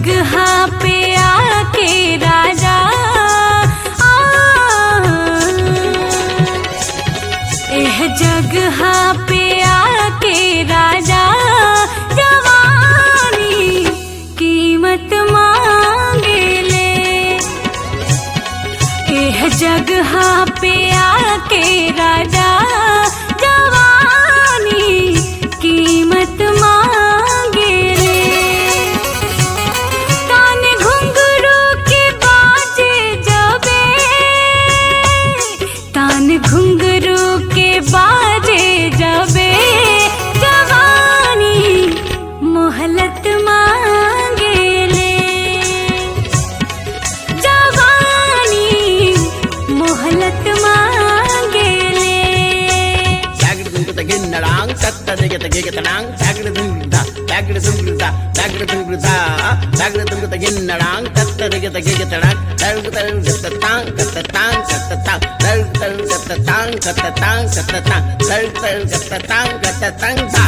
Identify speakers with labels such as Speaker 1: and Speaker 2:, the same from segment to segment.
Speaker 1: जगह पे आके राजा आ, एह जगह पे आके राजा जवानी कीमत मांगेले एह जगह पे आके राजा जवानी कीमत मांगेले कान घुंघरू के बाजे जबे कान घुंघरू के बाजे जबे जवानी मोहलत मांगेले जवानी मोहलत मांगेले
Speaker 2: జాగ్రత్త గిన్నడాంగ్ తత్త దిగత గిగతడాంగ్ జాగ్రత్త జాగ్రత్త జాగ్రత్త జాగ్రత్త గిన్నడాంగ్ తత్త దిగత గిగతడాంగ్ తరుగు తరుగు గత్త తాంగ్ గత్త తాంగ్ గత్త తాంగ్ తరుగు తరుగు గత్త తాంగ్ గత్త తాంగ్ గత్త తాంగ్ తరుగు తరుగు గత్త తాంగ్ గత్త తాంగ్ తా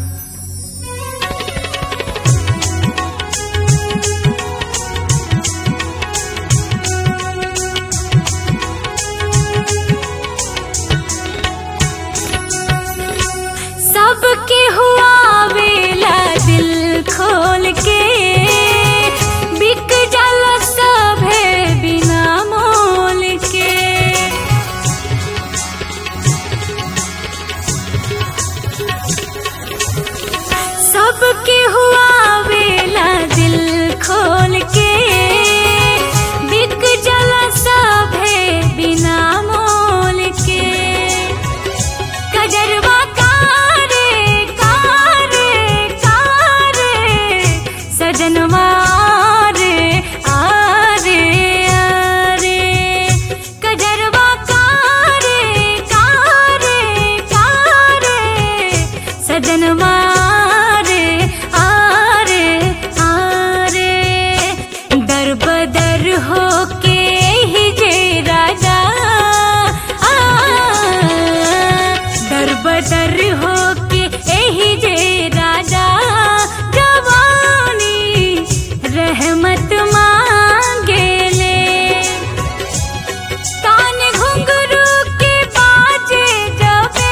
Speaker 1: सबके हुआ वेला दिल खोल के बिक जल सब है बिना मोल के सबके हुआ वेला दिल खोल के बिक जल सब है बिना मोल के कजरवा कारे कारे कारे सजनवा रे आरे आरे कजरवा कारे कारे कारे सजनवा रे आरे आरे दर बदर हो के ही जे राजा आ दर बदर हो के एही जे राजा जवानी रहमत मांगेले कान घुंघरू के बाजे जबे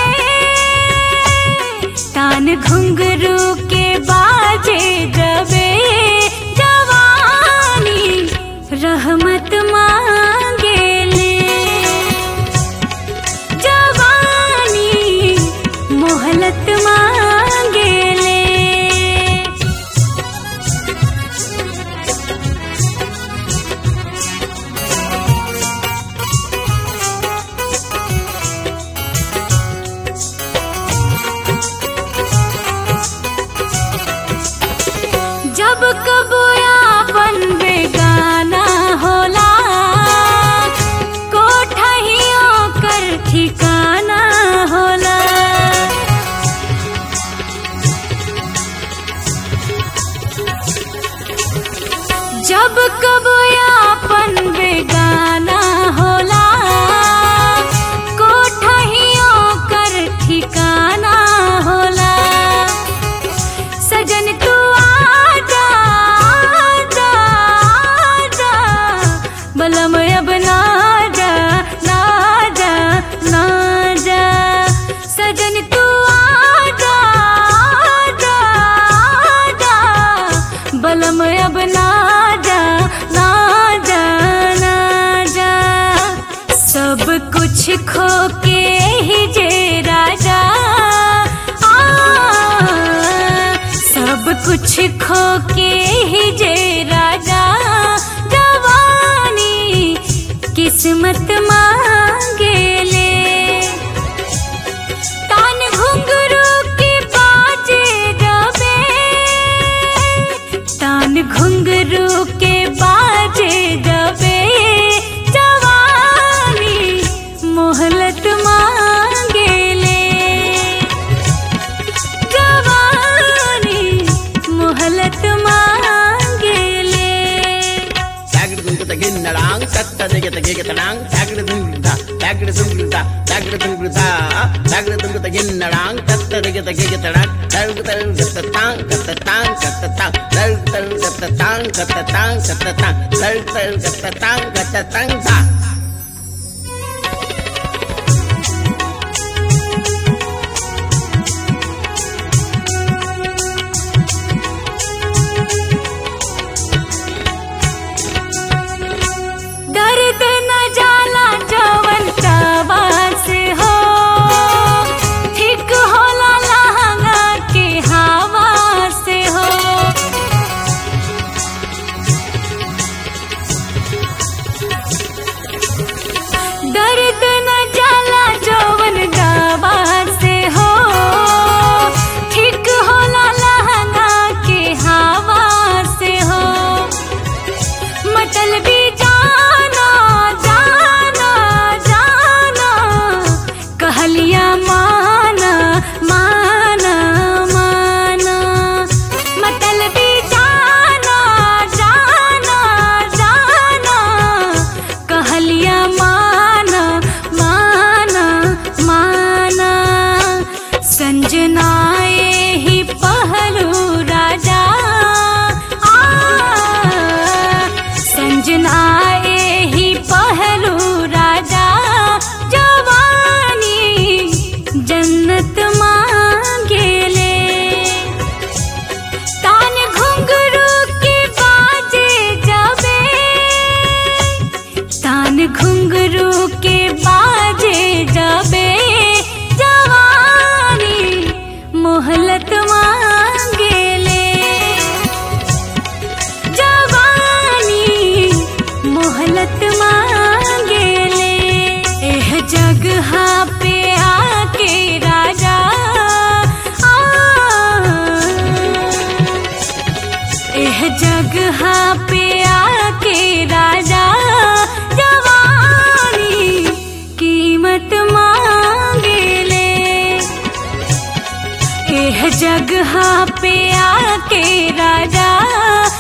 Speaker 1: कान घुंघरू के बाजे जबे जवानी रहमत मांगेले जवानी मोहलत मांगेले जब कबो आपन बेगाना होला कोठहियों कर ठिकाना होला जब कबो आपन बेगाना होला कोठहियों कर ठिकाना होला सजन तू आजा आजा आजा बलम अब ना जा ना जा ना जा सजन तू आजा आजा आजा बलम अब ना जा ना जा ना जा सब कुछ खो के ही जे राजा आ सब कुछ खो के ही जे राजा जवानी किस्मत मांगेले कान घुंघरू के बाजे जबे तान घुंघरू के बाजे जबे जवानी मोहलत मांगेले जवानी मोहलत मांगेले
Speaker 2: జాగ్రత్త గిన్నడాంగ్ తత్త దిగత గిగతడాంగ్ జాగ్రత్త జాగ్రత్త జాగ్రత్త జాగ్రత్త గిన్నడాంగ్ తత్త దిగత గిగతడాంగ్ తరుగు తరుగు గత్త తాంగ్ గత్త తాంగ్ గత్త తాంగ్ తరుగు తరుగు గత్త తాంగ్ katatang katatang tar tar katatang katatang ta
Speaker 1: दर्द न जाला जवन तवा से हो ठीक होला लहंगा के हवा से हो दर्द न जाला जवन दवा से हो ठीक होला लहंगा के हवा से हो मतलबी जाना जाना जाना कहलिया माना माना माना मतलबी जाना जाना जाना कहलिया माना माना माना संजनाए ही पहलू राजा आ संजनाए ही पहलू राजा जवानी जन्नत मांगेले तान घुंघरू के बाजे जबे तान घुंघरू के बाजे जबे जवानी मोहलत मांगेले जवानी मोहलत मांगेले एह जगह पे आके राजा आ एह जगह पे आके राजा जवानी कीमत मांगेले एह जगह पे आके राजा